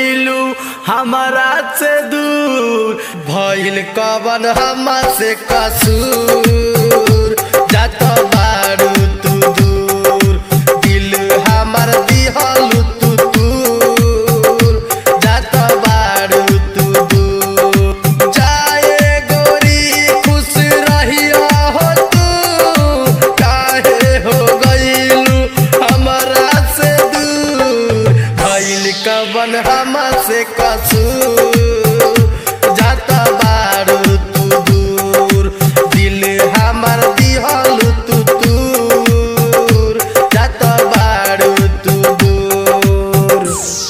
गईलू हमारा से दूर भइल कवन हमा से कसूर जात बारू तू दूर दिल हमार दिहलू तू दूर जात बारू तू दूर जाए गोरी खुश रहिया हो तू काहे हो गईलू हमारा से दूर भइल कवन हमा से कसूर जाता बारू तू दूर दिल हमार दिहलू तू दूर जाता बारू तू दूर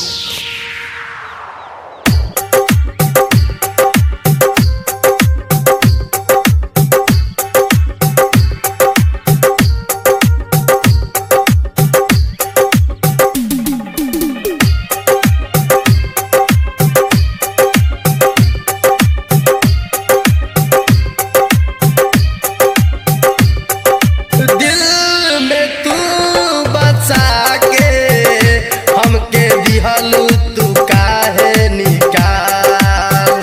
दिल में तू बसा के हमके दिहलू तू काहे निकाल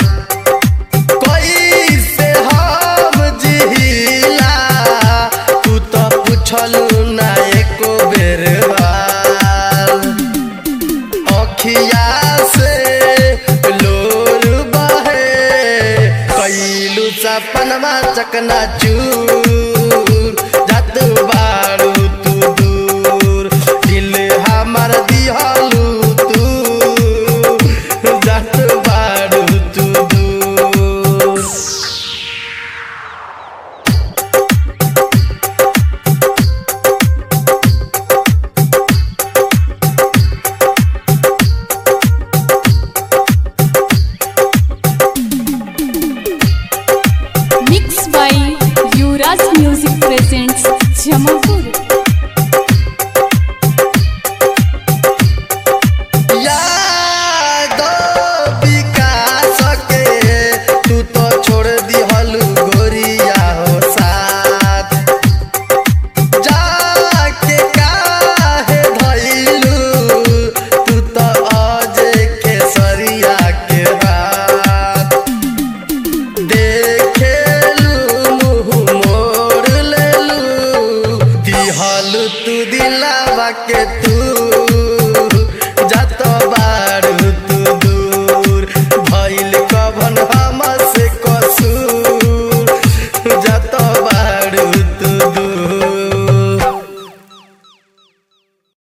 कैसे हम जिहिला तू तो पूछलू ना एको बेर बाल अखिया से लोर बहे कैलू सपनमा चकना चूर जात बारू तू दूर दिल हमार दिहलू तू जात बारू तू दूर Mixed by Yuvraj Music presents Jamapur. यादो विकास के तू तो छोड़ दिहलू गोरिया हो साथ जाके काहे धइलू तू तो अजय केसरिया के हाथ देखेलू मुँह मोड़ लेलू दिहलू तू दिलावा के तू